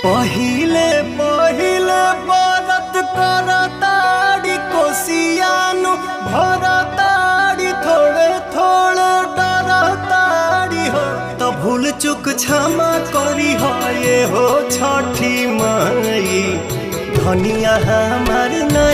पहिले पहिले बरत करताड़ी कोसियानु भरताड़ी थोड़े थोड़े डरताड़ी हो तो भूल चुक क्षमा करी हो ये हो छठी माई धनिया हमार नहीं